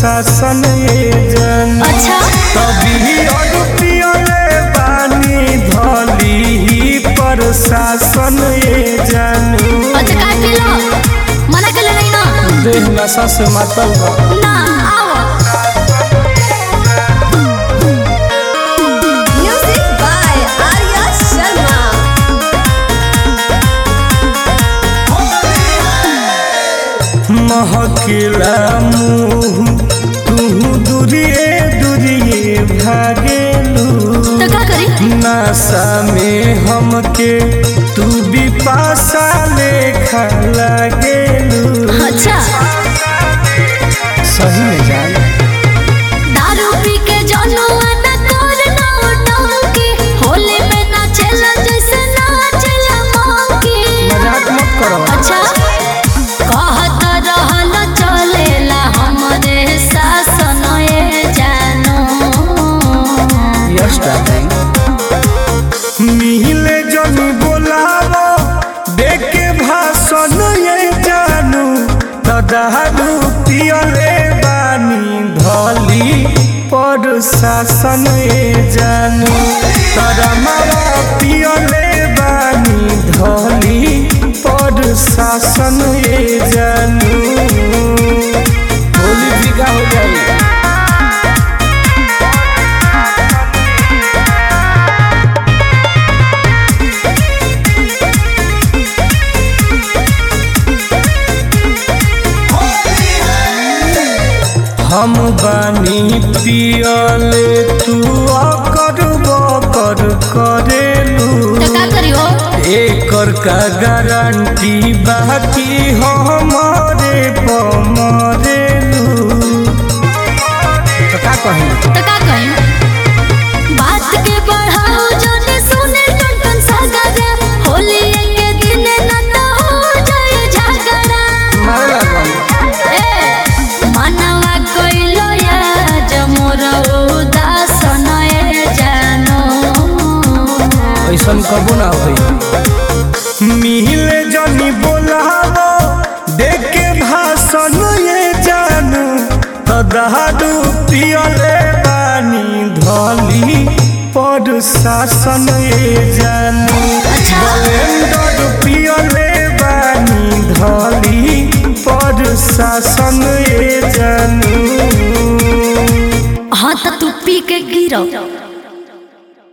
शासन ये जन अच्छा तभी अड़पियले बानी धली ही प्रशासन ये जानू अच्छा काय केलं मना केलं नाही ना देह नशा से मातल बा ना आओ म्युझिक बाय आर्या शर्मा महकिला मुँह तू दूरिए दूरिए भागेलू तर का करी नशा में हमके तू भी पासा लेखा लागेलू अच्छा सही में जान दारू पी के जनुआ न कर ना डंकी होली में नाचेला जैसे नाचेला मंकी मजाक मत करो अच्छा कहत रहल चलेला हमरे शासन ए जानो यस डार्लिंग मिहिले जनी बोलावो देखे भाषण ये जानू दादालू पियले बानी धली पर शासन ये जानू तारा मारा पियले बानी धली पर शासन ये जानू होली बिका हो जाएगी हम बानी पियले तू अकर बकर करेलू तो का करियो एकर का गारंटी बाकी हमारे पमरेलू तो का कही तो का कही बात के बढ़ाओ जने सुने टन टन सागरा होली के दिन न तो हो जाए झगड़ा मारे लागल ए मनवा कइलो या जमोर उदासन ए जानो ऐसन कबो ना होई मिले जनी बोलावो देखे भाषण ये जानू तो दहादू पियले बानी धली पर शासन ये जानू अच्छा। ब्लेंडर पियले बानी धली पर शासन ये जानू हाँ तो तू पी के गिरो